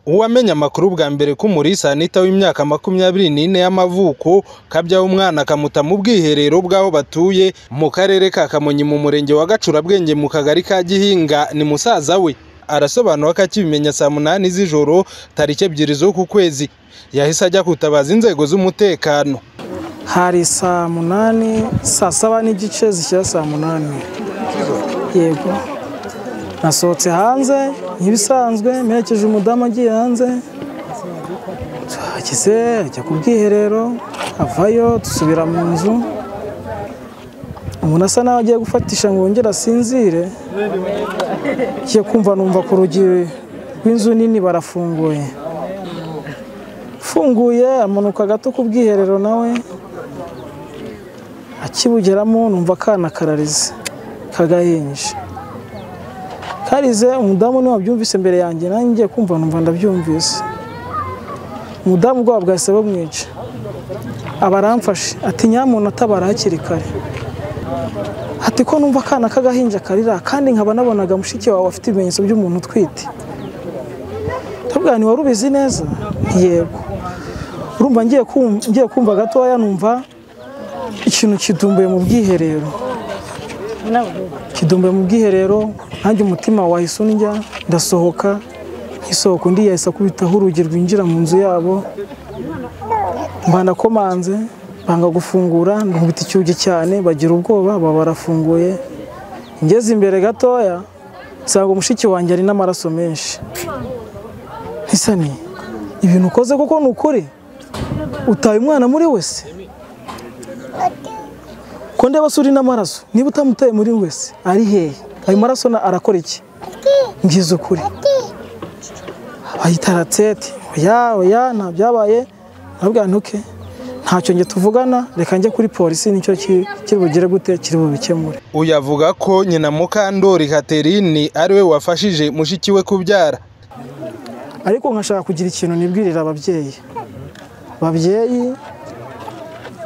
Uwamenye amakuru bwa mbere ko Umulisa Anita w'imyaka makumyabiri nine y'amavuko kabyaho umwana akamuta mu bwiherero bw'aho batuye mu karere ka Kamonyi mu murenge wa Gacurabwenge mu kagari ka Gihinga ni musaza we, arasobanura ko akibimenya saa munani z'ijoro tariki ebyiri z'uku kwezi yahise ajya gutabaza inzego z'umutekano. hari saa munani saa saba n'igice zishyira saa munani yego nasohotse hanze nk'ibisanzwe mperekeje umudamu agiye hanze tuhageze ajya ku bwiherero avayo dusubira mu nzu umuntu asa naho agiye gufatisha ngo yongere asinzire ngiye kumva numva ku rugi rw'inzu nini barafunguye ufunguye amanuka gato ku bwiherero nawe akibugeramo numva akana kararize kagahinje karize umudamu niwe wabyumvise imbere yanjye nanjye ngiye kumva numva ndabyumvise umudamu ubwoba bwahise bumwica aba aramfashe ati nyamuntu atabara hakiri kare ati ko numva akana k'agahinja karira kandi nkaba nabonaga mushiki wawe afite ibimenyetso by'umuntu utwite ndabwira ni wari ubizi neza yego urumva ngiye kumva gatoya numva ikintu kidumbuye mu bwiherero kidumbuye mu bwiherero nanjye umutima wahise undya ndasohoka nkisohoka undi yahise akubitaho urugi rwinjira mu nzu yabo mba ndakomanze banga gufungura nkubita icyugi cyane bagira ubwoba baba barafunguye ngeze imbere gatoya nsanga umushiki wanjye ari n'amaraso menshi ntisani ibintu ukoze kuko ni ukuri utaye umwana muri wese ko ndeba se uri n'amaraso niba utamutaye muri wese ari hehe ayo maraso arakora iki ngize ukuri bayitara tsete oya oya nta byabaye nabwira ntuke ntacyo njye tuvugana reka njye kuri polisi nicyo kiri bugire gute kiri bubikemure Uyu avuga ko nyina Mukandori Catherine ari we wafashije mushiki we kubyara. ariko nkashaka kugira ikintu nibwirira ababyeyi babyeyi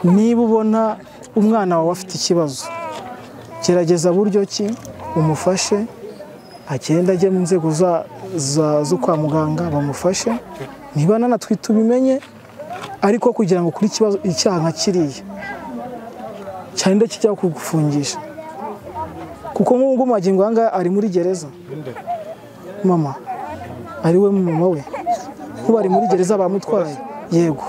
niba ubona umwana wawe afite ikibazo gerageza buryo ki umufashe agenda ajye mu nzego za- za- zo kwa muganga bamufashe niba nanatwite ubimenye ariko kugira ngo ukore ikibazo icyaha nka kiriya cyane kijya kugufungisha kuko nk'ubu ngubu magingo aya ngaya ari muri gereza mama ari we mama we nk'ubu ari muri gereza bamutwaye yego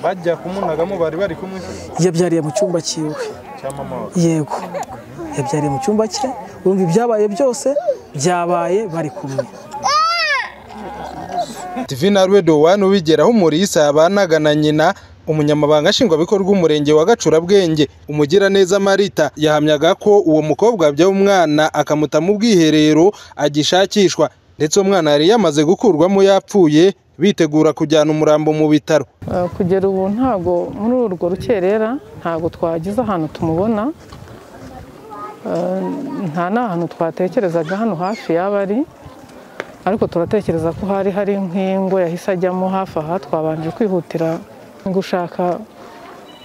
Bajya kumunagamo bari bari kumwe yabyariye mu cyumba cyiwe cya mama wa yego yabyariye mu cyumba cye wumva ibyabaye byose byabaye bari kumwe TV Narwe Dowan ubigeraho Umulisa yabanaga na nyina umunyamabanga nshingwabikorwa umurenge wa Gacurabwenge umugiraneza Marita yahamyaga ko uwo mukobwa wabyaye umwana akamuta mu bwiherero agishakishwa ndetse umwana yari yamaze gukurwamo yapfuye bitegura kujyana umurambo mu bitaro Eh, kugera ubu ntabwo muri urwo rukerera ntabwo twagize ahantu tumubona Eh, nta n'ahantu twatekerezaga hano hafi yaba ari ariko turatekereza ko hari hari nk'ingo yahise ajyamo hafi aha twabanje kwihutira gushaka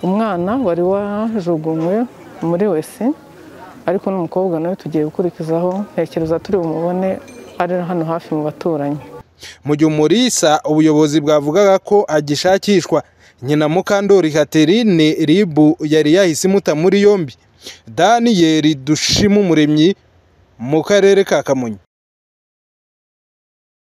umwana wari wajugunywe muri wese ariko n'umukobwa nawe tugiye gukurikizaho ntekereza turi bumubone ari hano hafi mu baturanyi mu gihe Umulisa ubuyobozi bwavugaga ko agishakishwa nyina Mukandori Catherine Ribu yari yahise imuta muri yombi Daniyeli Dushimumuremyi mu karere ka Kamonyi